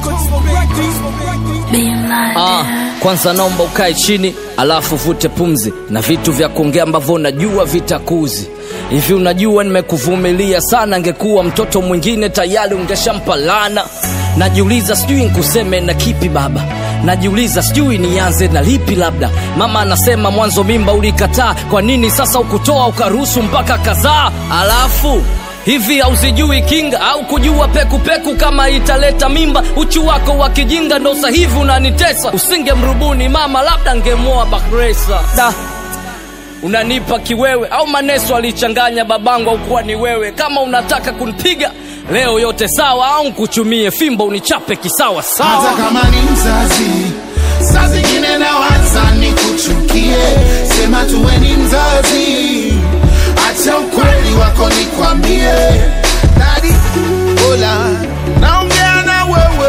Ah, kwanza naomba ukae chini alafu vute pumzi na vitu vya kuongea ambavyo unajua vitakuzi hivi unajua nimekuvumilia sana ngekuwa mtoto mwingine tayari ungeshampalana najiuliza sijui nkuseme na kipi baba najiuliza sijui nianze na lipi labda mama anasema mwanzo mimba ulikataa kwa nini sasa ukutoa ukaruhusu mpaka kadhaa alafu hivi hauzijui kinga au kujua pekupeku peku kama italeta mimba uchu wako wa kijinga ndo sahivi unanitesa usingemrubuni mama labda ngemoa bakresa da unanipa kiwewe au maneso alichanganya babangu au kuwa ni wewe kama unataka kunipiga leo yote sawa au nkuchumie fimbo unichape kisawa sawa hata kama ni mzazi saa zingine nawaza ni kuchukie sema tuwe ni mzazi acha ukweli wako nikwambie dadi ola naongea na wewe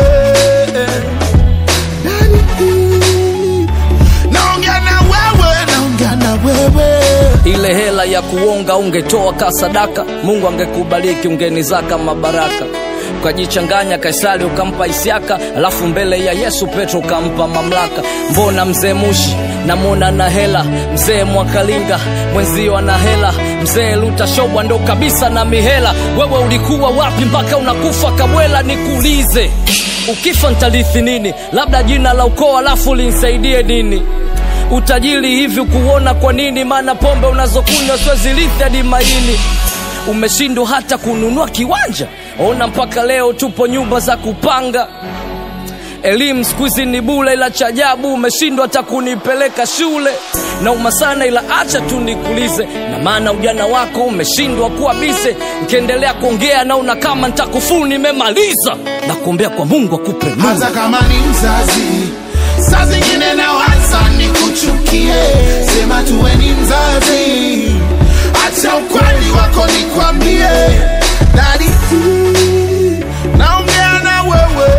Dadi, naongea na wewe naongea na wewe ile hela ya kuonga ungetoa ka sadaka mungu angekubariki ungenizaka mabaraka ukajichanganya kaisari ukampa isiaka alafu mbele ya yesu petro ukampa mamlaka mbona mzee mushi namwona na hela mzee mwakalinga mwenzio ana hela mzee lutashobwa ndo kabisa na mihela wewe ulikuwa wapi mpaka unakufa kabwela nikuulize ukifa ntalithi nini labda jina la ukoo alafu linsaidie nini utajiri hivi kuona kwa nini maana pombe unazokunywa siwezilithi hadi maini umeshindwa hata kununua kiwanja ona mpaka leo tupo nyumba za kupanga elimu siku hizi ni bule ila cha ajabu umeshindwa hata kunipeleka shule nauma sana ila acha tu nikulize na maana ujana wako umeshindwa kuwa bise nkiendelea kuongea naona kama ntakufuu nimemaliza na kuombea kwa mungu akupe nuru hata kama ni mzazi saa zingine nawaza ni kuchukie sema tuwe ni mzazi acha ukweli wako nikwambie dadi naongea na wewe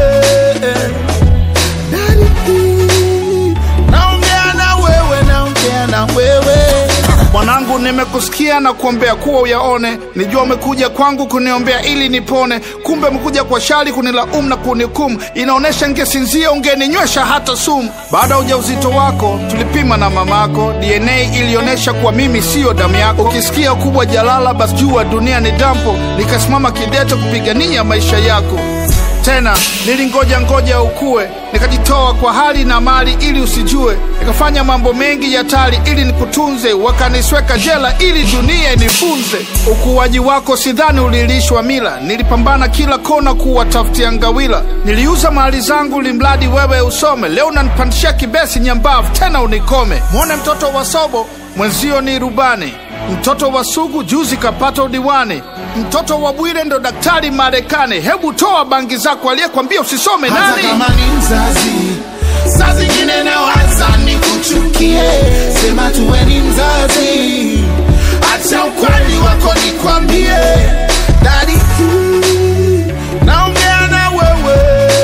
Dadi, naongea na wewe naongea na wewe mwanangu nimekusikia na kuombea kuwa uyaone nijua umekuja kwangu kuniombea ili nipone kumbe umekuja kwa shari kunilaumu na kunihukumu inaonyesha ngesinzia ungeninywesha hata sumu baada ya ujauzito wako tulipima na mamako dna ilionyesha kuwa mimi siyo damu yako ukisikia ukubwa jalala basi jua dunia ni dampo nikasimama kidete kupigania maisha yako tena nilingoja ngoja ukue nikajitoa kwa hali na mali ili usijue nikafanya mambo mengi ya tali ili nikutunze wakanisweka jela ili dunia inifunze ukuaji wako sidhani ulilishwa mila nilipambana kila kona kuwatafutia ngawila niliuza mali zangu limradi wewe usome leo unanipandishia kibesi nyambavu tena unikome mwone mtoto wa sobo mwenzio ni rubani mtoto wa sugu juzi kapata udiwani mtoto wa bwire ndo daktari marekani hebu toa bangi zako aliyekwambia usisome hata nani kama ni mzazi saa zingine nawaza ni kuchukie sema tuwe ni mzazi acha ukweli wako nikwambie dadi naongea na wewe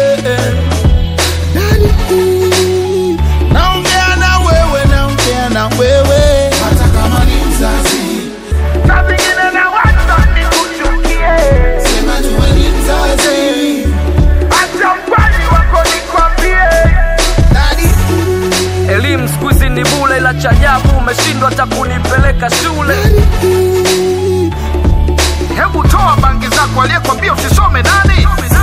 Dadi, naongea na wewe naongea na wewe hata kama ni mzazi sema tuwe ni mzazi dadi elimu siku hizi ni bule ila cha ajabu umeshindwa hata kunipeleka shule hebu toa bangi zako aliyekwambia usisome nani